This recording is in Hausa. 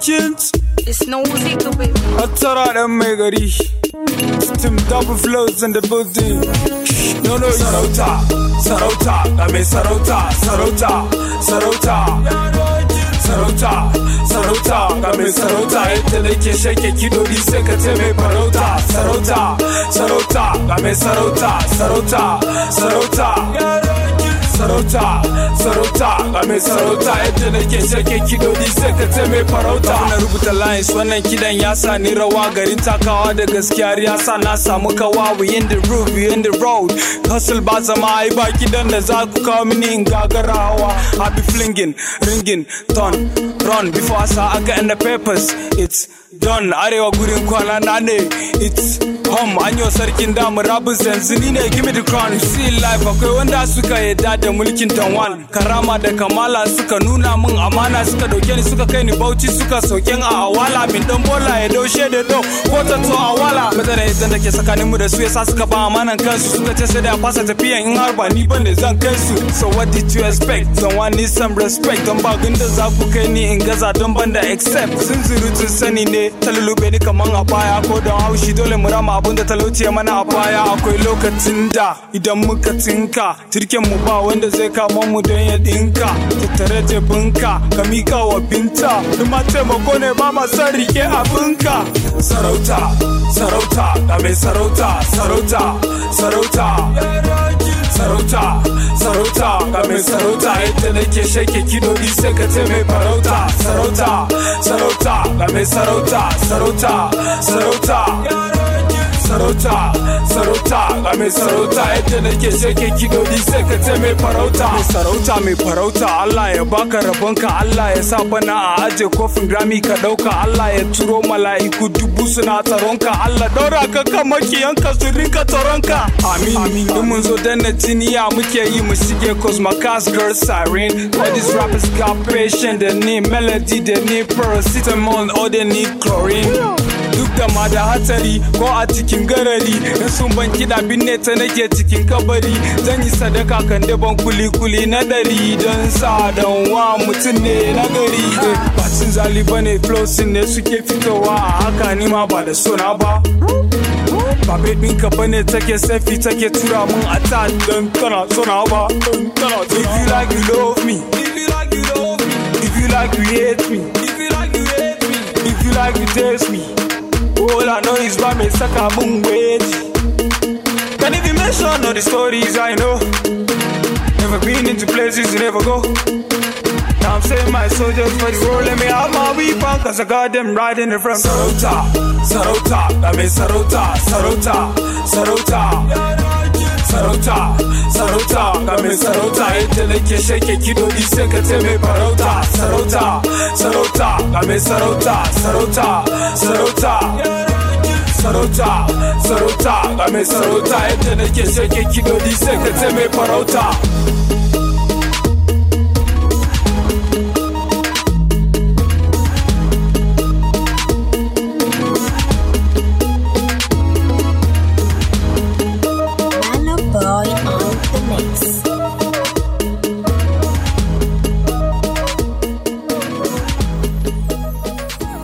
kins It's no music, baby. Hattara ɗan mai gari Steam double flows in the building No no sarauta Sarauta ga mai sarauta Sarauta Sarauta Sarauta Sarauta ga mai sarauta Yadda nake shake kidori sai ka ce mai farauta Sarauta Sarauta ga mai sarauta Sarauta Sarauta sarauta sarauta ga mai sarauta yadda nake shake kidodi sai ka ce mai farauta na rubuta lines wannan kidan ya sa ni rawa garin takawa da gaskiya ya sa na samu kawa we in the roof we in the road hustle ba zama ai ba kidan da za ku kawo mini in gagara hawa I be flinging ringing ton run before I saw aka in the papers it's done arewa gurin kwana na ne it's home an yi sarkin damu rabin yanzu ni ne give me the crown you see life akwai wanda suka yadda da mulkin tanwan karama da kamala suka nuna min amana suka dauke ni suka kai ni bauchi suka sauken a awala min dan bola ya daushe da do ko ta to awala madana idan da ke tsakanin mu da su yasa suka ba amanan kansu suka ce sai da fasa tafiyan in har ba ni bane zan kai su so what did you expect someone need some respect don ba gunda za ku kai ni in gaza don banda accept sun zurutun sani ne ta lulube ni kaman a baya ko don haushi dole mu rama abun da talauci ya mana a baya akwai lokacin da idan muka tinka tirken mu ba wanda zai kama mu don ya dinka tattare jebinka ka mika wa binta kuma taimako ne ba ma son rike abinka sarauta sarauta ga mai sarauta sarauta sarauta sarauta sarauta ga mai sarauta yadda nake shake kidodi sai ka ce mai farauta sarauta sarauta ga mai sarauta sarauta sarauta sarauta sarauta ga mai sarauta yadda nake shake kidodi sai ka ce mai farauta mai sarauta mai farauta Allah ya baka rabonka Allah ya sa bana a aje kofin rami ka dauka Allah ya turo mala'iku dubu suna tsaronka Allah daura ka kan makiyanka su rinka tsaronka amin in mun zo danna jiniya muke yi mu shige cause my cast girl siren all these rappers got patient they need melody they need paracetamol or they need chlorine duk da ma da hatsari ko a cikin garari in sun ban kiɗa binne ta nake cikin kabari zan yi sadaka kan daban kuli-kuli na dari don sa don wa mutum ne na gari ba cin zali ba ne flosin ne suke fitowa a haka ni ma ba da sona ba ba bai ɗinka ba ne take safi take tura mun a ta don tana sona ba don tana if you like you love me if you like you love me if you like you hate me if you like you hate me if you like you taste me All I know is why me suck a moon wait. Can if you mention all the stories I know? Never been into places you never go. Now I'm saying my soldiers for the road, let me have my weapon, cause I got them right in the front. Sarota, Sarota, I mean Sarota, Sarota, Sarota. Sarauta, sarauta, ga mai sarauta yadda nake shake kidodi sai ka ce mai farauta. Sarauta, sarauta, ga mai sarauta, sarauta, sarauta. Sarauta, sarauta, ga mai sarauta yadda nake shake kidodi sai ka ce mai farauta.